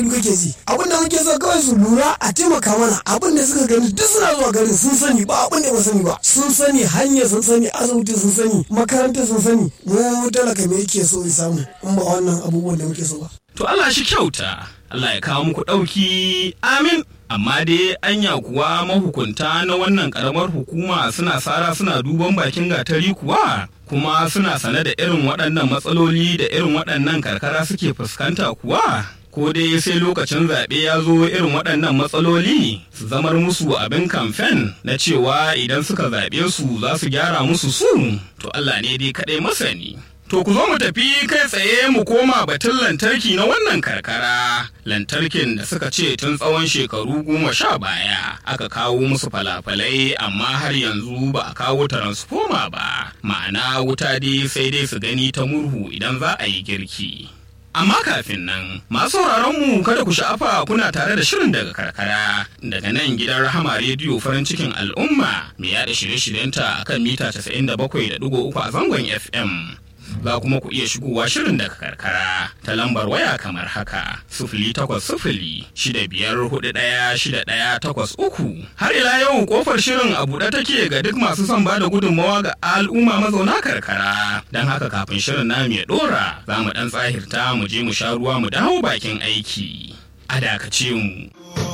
kake ji abin da muke so kawai su lura a taimaka mana abin da suka gani duk suna zuwa garin sun sani ba abin da ba sani ba sun sani hanyar sun sani asibiti sun sani makaranta sun sani mu talaka me yake so ya samu in ba wannan abubuwan da muke so ba To Allah shi kyauta, Allah ya kawo muku ɗauki, amin. Amma dai anya kuwa mahukunta na wannan ƙaramar hukuma suna sara suna duban bakin gatari kuwa, kuma suna sane da irin waɗannan matsaloli da irin waɗannan karkara suke fuskanta kuwa. Ko dai sai lokacin zaɓe ya zo irin waɗannan matsaloli su zamar musu abin kamfen na cewa idan suka zaɓe su za su gyara musu su, to Allah ne dai kaɗai masani. To ku zo mu tafi kai tsaye mu koma batun lantarki na wannan karkara. Lantarkin da suka ce tun tsawon shekaru goma sha baya aka kawo musu falafalai amma har yanzu ba a kawo taransfoma ba. Ma'ana wuta dai sai dai su gani ta murhu idan za a yi girki. Amma kafin nan, masu mu kada ku sha'afa kuna tare da shirin daga karkara daga nan gidan Rahama Rediyo farin cikin al'umma mai yada shirye-shiryenta akan mita 97.3 a zangon FM. za kuma ku iya shigowa shirin daga karkara ta lambar waya kamar haka sufuli takwas sufuli shida biyar hudu ɗaya shida ɗaya takwas uku har ila yau kofar shirin a buɗe take ga duk masu son bada gudunmawa ga al'umma mazauna karkara don haka kafin shirin namu ya ɗora za mu ɗan tsahirta mu je mu sha ruwa mu dawo bakin aiki a dakace mu.